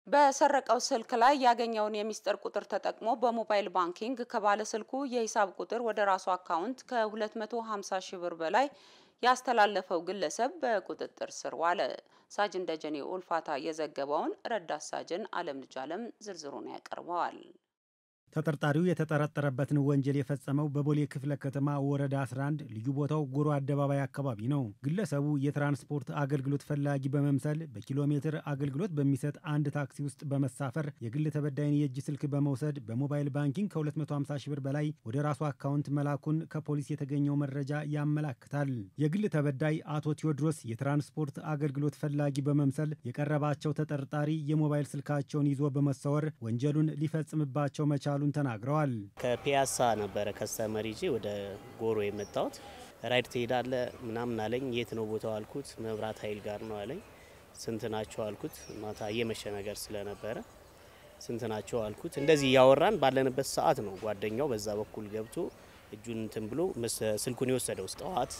በሰረቀው ስልክ ላይ ያገኘውን የሚስጥር ቁጥር ተጠቅሞ በሞባይል ባንኪንግ ከባለ ስልኩ የሂሳብ ቁጥር ወደ ራሱ አካውንት ከ250 ሺህ ብር በላይ ያስተላለፈው ግለሰብ በቁጥጥር ስር ዋለ። ሳጅን ደጀኔ ኡልፋታ የዘገበውን ረዳት ሳጅን አለም ልጅ አለም ዝርዝሩን ያቀርበዋል። ተጠርጣሪው የተጠረጠረበትን ወንጀል የፈጸመው በቦሌ ክፍለ ከተማ ወረዳ 11 ልዩ ቦታው ጎሮ አደባባይ አካባቢ ነው። ግለሰቡ የትራንስፖርት አገልግሎት ፈላጊ በመምሰል በኪሎ ሜትር አገልግሎት በሚሰጥ አንድ ታክሲ ውስጥ በመሳፈር የግል ተበዳይን የእጅ ስልክ በመውሰድ በሞባይል ባንኪንግ ከ250 ሺህ ብር በላይ ወደ ራሱ አካውንት መላኩን ከፖሊስ የተገኘው መረጃ ያመላክታል። የግል ተበዳይ አቶ ቴዎድሮስ የትራንስፖርት አገልግሎት ፈላጊ በመምሰል የቀረባቸው ተጠርጣሪ የሞባይል ስልካቸውን ይዞ በመሰወር ወንጀሉን ሊፈጽምባቸው መቻሉ መቻሉን ተናግረዋል። ከፒያሳ ነበረ ከስተመር ይዤ ወደ ጎሮ የመጣሁት። ራይድ ትሄዳለ ምናምን አለኝ። የት ነው ቦታው አልኩት። መብራት ኃይል ጋር ነው አለኝ። ስንት ናቸው አልኩት። ማታ እየመሸ ነገር ስለነበረ ስንት ናቸው አልኩት። እንደዚህ እያወራን ባለንበት ሰዓት ነው ጓደኛው በዛ በኩል ገብቶ እጁን እንትን ብሎ ስልኩን የወሰደው። ጠዋት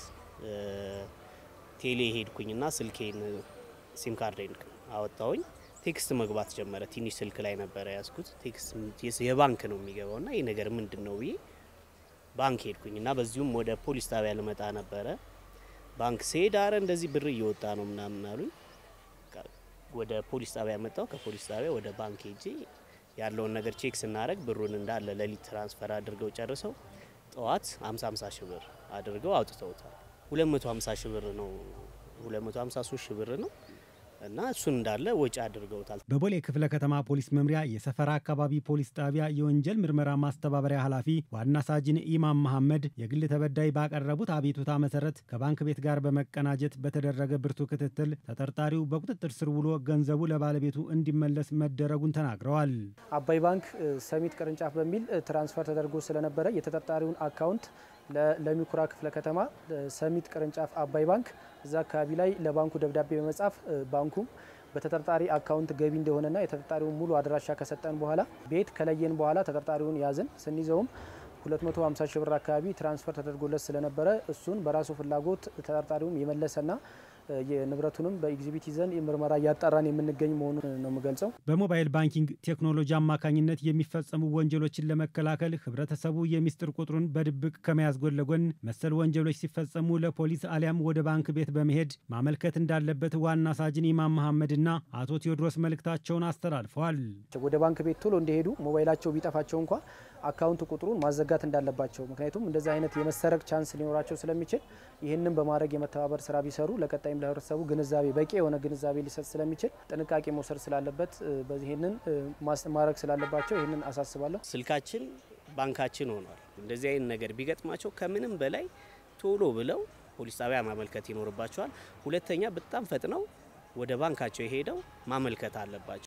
ቴሌ ሄድኩኝና ስልኬን ሲም ካርዴን አወጣውኝ ቴክስት መግባት ጀመረ። ትንሽ ስልክ ላይ ነበረ ያዝኩት። ቴክስት የባንክ ነው የሚገባው እና ይህ ነገር ምንድን ነው ብዬ ባንክ ሄድኩኝ እና በዚሁም ወደ ፖሊስ ጣቢያ ልመጣ ነበረ። ባንክ ስሄድ አረ እንደዚህ ብር እየወጣ ነው ምናምን አሉኝ። ወደ ፖሊስ ጣቢያ መጣው። ከፖሊስ ጣቢያ ወደ ባንክ ሄጄ ያለውን ነገር ቼክ ስናደረግ ብሩን እንዳለ ሌሊት ትራንስፈር አድርገው ጨርሰው ጠዋት 50 50 ሺህ ብር አድርገው አውጥተውታል። 250 ሺህ ብር ነው 253 ሺህ ብር ነው እና እሱን እንዳለ ወጪ አድርገውታል። በቦሌ ክፍለ ከተማ ፖሊስ መምሪያ የሰፈራ አካባቢ ፖሊስ ጣቢያ የወንጀል ምርመራ ማስተባበሪያ ኃላፊ ዋና ሳጅን ኢማም መሐመድ የግል ተበዳይ ባቀረቡት አቤቱታ መሰረት ከባንክ ቤት ጋር በመቀናጀት በተደረገ ብርቱ ክትትል ተጠርጣሪው በቁጥጥር ስር ውሎ ገንዘቡ ለባለቤቱ እንዲመለስ መደረጉን ተናግረዋል። አባይ ባንክ ሰሚት ቅርንጫፍ በሚል ትራንስፈር ተደርጎ ስለነበረ የተጠርጣሪውን አካውንት ለሚኩራ ክፍለ ከተማ ሰሚት ቅርንጫፍ አባይ ባንክ እዛ አካባቢ ላይ ለባንኩ ደብዳቤ በመጻፍ ባንኩም በተጠርጣሪ አካውንት ገቢ እንደሆነና የተጠርጣሪውን ሙሉ አድራሻ ከሰጠን በኋላ ቤት ከለየን በኋላ ተጠርጣሪውን ያዝን። ስንይዘውም 250 ሺህ ብር አካባቢ ትራንስፈር ተደርጎለት ስለነበረ እሱን በራሱ ፍላጎት ተጠርጣሪውም የመለሰና የንብረቱንም በኤግዚቢት ይዘን ምርመራ እያጣራን የምንገኝ መሆኑን ነው የምገልጸው። በሞባይል ባንኪንግ ቴክኖሎጂ አማካኝነት የሚፈጸሙ ወንጀሎችን ለመከላከል ህብረተሰቡ የሚስጥር ቁጥሩን በድብቅ ከመያዝ ጎን ለጎን መሰል ወንጀሎች ሲፈጸሙ ለፖሊስ አሊያም ወደ ባንክ ቤት በመሄድ ማመልከት እንዳለበት ዋና ሳጅን ኢማም መሐመድና አቶ ቴዎድሮስ መልእክታቸውን አስተላልፈዋል። ወደ ባንክ ቤት ቶሎ እንዲሄዱ ሞባይላቸው ቢጠፋቸው እንኳ አካውንት ቁጥሩን ማዘጋት እንዳለባቸው ምክንያቱም እንደዚህ አይነት የመሰረቅ ቻንስ ሊኖራቸው ስለሚችል ይህንን በማድረግ የመተባበር ስራ ቢሰሩ ለቀጣይም ለህብረተሰቡ ግንዛቤ በቂ የሆነ ግንዛቤ ሊሰጥ ስለሚችል ጥንቃቄ መውሰድ ስላለበት ይህንን ማድረግ ስላለባቸው ይህንን አሳስባለሁ። ስልካችን ባንካችን ሆኗል። እንደዚህ አይነት ነገር ቢገጥማቸው ከምንም በላይ ቶሎ ብለው ፖሊስ ጣቢያ ማመልከት ይኖርባቸዋል። ሁለተኛ በጣም ፈጥነው ወደ ባንካቸው የሄደው ማመልከት አለባቸው።